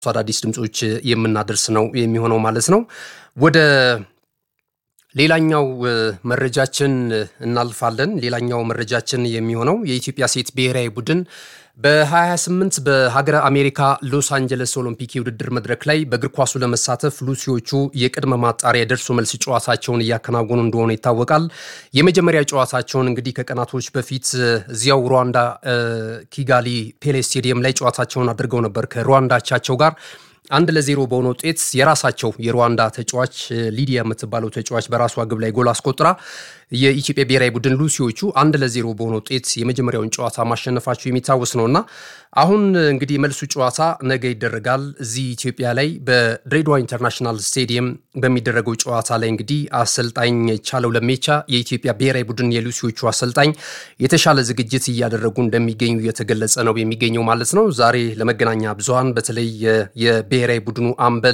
አዳዲስ ድምፆች የምናደርስ ነው የሚሆነው ማለት ነው። ወደ ሌላኛው መረጃችን እናልፋለን። ሌላኛው መረጃችን የሚሆነው የኢትዮጵያ ሴት ብሔራዊ ቡድን በ28 በሀገረ አሜሪካ ሎስ አንጀለስ ኦሎምፒክ የውድድር መድረክ ላይ በእግር ኳሱ ለመሳተፍ ሉሲዎቹ የቅድመ ማጣሪያ የደርሶ መልስ ጨዋታቸውን እያከናወኑ እንደሆነ ይታወቃል። የመጀመሪያ ጨዋታቸውን እንግዲህ ከቀናቶች በፊት እዚያው ሩዋንዳ ኪጋሊ ፔሌ ስቴዲየም ላይ ጨዋታቸውን አድርገው ነበር ከሩዋንዳ አቻቸው ጋር አንድ ለዜሮ በሆነ ውጤት የራሳቸው የሩዋንዳ ተጫዋች ሊዲያ የምትባለው ተጫዋች በራሷ ግብ ላይ ጎል አስቆጥራ የኢትዮጵያ ብሔራዊ ቡድን ሉሲዎቹ አንድ ለዜሮ በሆነ ውጤት የመጀመሪያውን ጨዋታ ማሸነፋቸው የሚታወስ ነው እና አሁን እንግዲህ የመልሱ ጨዋታ ነገ ይደረጋል። እዚህ ኢትዮጵያ ላይ በድሬዳዋ ኢንተርናሽናል ስቴዲየም በሚደረገው ጨዋታ ላይ እንግዲህ አሰልጣኝ ቻለው ለሜቻ የኢትዮጵያ ብሔራዊ ቡድን የሉሲዎቹ አሰልጣኝ የተሻለ ዝግጅት እያደረጉ እንደሚገኙ እየተገለጸ ነው የሚገኘው ማለት ነው። ዛሬ ለመገናኛ ብዙኃን በተለይ የብሔራዊ ቡድኑ አምበል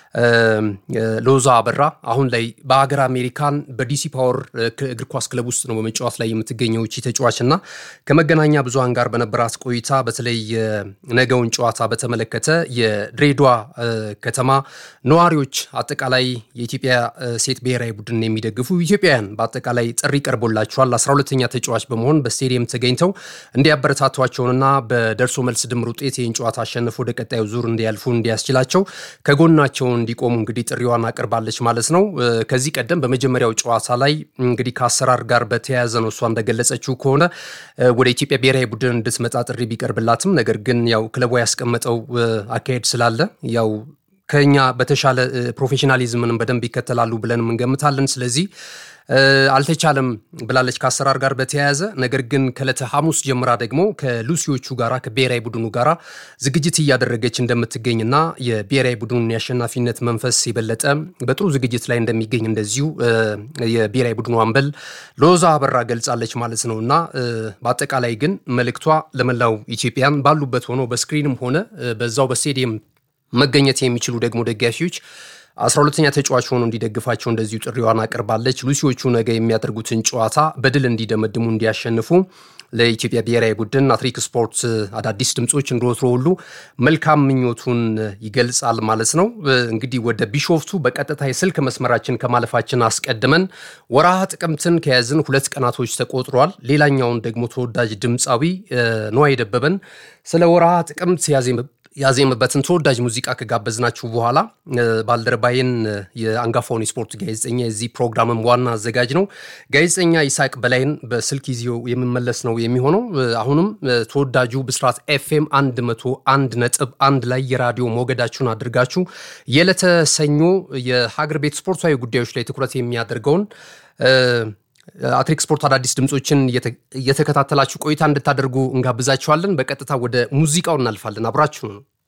ሎዛ አበራ አሁን ላይ በሀገር አሜሪካን በዲሲ ፓወር እግር ኳስ ክለብ ውስጥ ነው በመጫወት ላይ የምትገኘው እቺ ተጫዋች እና ከመገናኛ ብዙኃን ጋር በነበራት ቆይታ በተለይ ነገውን ጨዋታ በተመለከተ የድሬዳዋ ከተማ ነዋሪዎች አጠቃላይ የኢትዮጵያ ሴት ብሔራዊ ቡድን የሚደግፉ ኢትዮጵያውያን በአጠቃላይ ጥሪ ቀርቦላቸዋል። አስራ ሁለተኛ ተጫዋች በመሆን በስቴዲየም ተገኝተው እንዲያበረታቷቸውንና በደርሶ መልስ ድምር ውጤት ይህን ጨዋታ አሸንፎ ወደ ቀጣዩ ዙር እንዲያልፉ እንዲያስችላቸው ከጎናቸው እንዲቆሙ እንግዲህ ጥሪዋን አቅርባለች ማለት ነው። ከዚህ ቀደም በመጀመሪያው ጨዋታ ላይ እንግዲህ ከአሰራር ጋር በተያያዘ ነው እሷ እንደገለጸችው ከሆነ ወደ ኢትዮጵያ ብሔራዊ ቡድን እንድትመጣ ጥሪ ቢቀርብላትም ነገር ግን ያው ክለቧ ያስቀመጠው አካሄድ ስላለ ያው ከኛ በተሻለ ፕሮፌሽናሊዝምንም በደንብ ይከተላሉ ብለን እንገምታለን። ስለዚህ አልተቻለም ብላለች ከአሰራር ጋር በተያያዘ ነገር ግን ከዕለተ ሐሙስ ጀምራ ደግሞ ከሉሲዎቹ ጋራ ከብሔራዊ ቡድኑ ጋራ ዝግጅት እያደረገች እንደምትገኝና የብሔራዊ ቡድኑን የአሸናፊነት መንፈስ የበለጠ በጥሩ ዝግጅት ላይ እንደሚገኝ እንደዚሁ የብሔራዊ ቡድኑ አምበል ሎዛ አበራ ገልጻለች ማለት ነው እና በአጠቃላይ ግን መልእክቷ ለመላው ኢትዮጵያን ባሉበት ሆኖ በስክሪንም ሆነ በዛው በስቴዲየም መገኘት የሚችሉ ደግሞ ደጋፊዎች አስራ ሁለተኛ ተጫዋች ሆኖ እንዲደግፋቸው እንደዚሁ ጥሪዋን አቅርባለች። ሉሲዎቹ ነገ የሚያደርጉትን ጨዋታ በድል እንዲደመድሙ እንዲያሸንፉ ለኢትዮጵያ ብሔራዊ ቡድን አትሪክ ስፖርት አዳዲስ ድምፆች እንደወትሮ ሁሉ መልካም ምኞቱን ይገልጻል ማለት ነው። እንግዲህ ወደ ቢሾፍቱ በቀጥታ የስልክ መስመራችን ከማለፋችን አስቀድመን ወርሃ ጥቅምትን ከያዝን ሁለት ቀናቶች ተቆጥሯል። ሌላኛውን ደግሞ ተወዳጅ ድምፃዊ ነዋይ ደበበን ስለ ወርሃ ጥቅምት ያዜምበትን ተወዳጅ ሙዚቃ ከጋበዝናችሁ በኋላ ባልደረባይን የአንጋፋውን የስፖርት ጋዜጠኛ የዚህ ፕሮግራምም ዋና አዘጋጅ ነው ጋዜጠኛ ይስሐቅ በላይን በስልክ ይዞ የምመለስ ነው የሚሆነው። አሁንም ተወዳጁ ብስራት ኤፍኤም አንድ መቶ አንድ ነጥብ አንድ ላይ የራዲዮ ሞገዳችሁን አድርጋችሁ የዕለተ ሰኞ የሀገር ቤት ስፖርታዊ ጉዳዮች ላይ ትኩረት የሚያደርገውን አትሪክ ስፖርት አዳዲስ ድምፆችን እየተከታተላችሁ ቆይታ እንድታደርጉ እንጋብዛችኋለን። በቀጥታ ወደ ሙዚቃው እናልፋለን። አብራችሁ ነው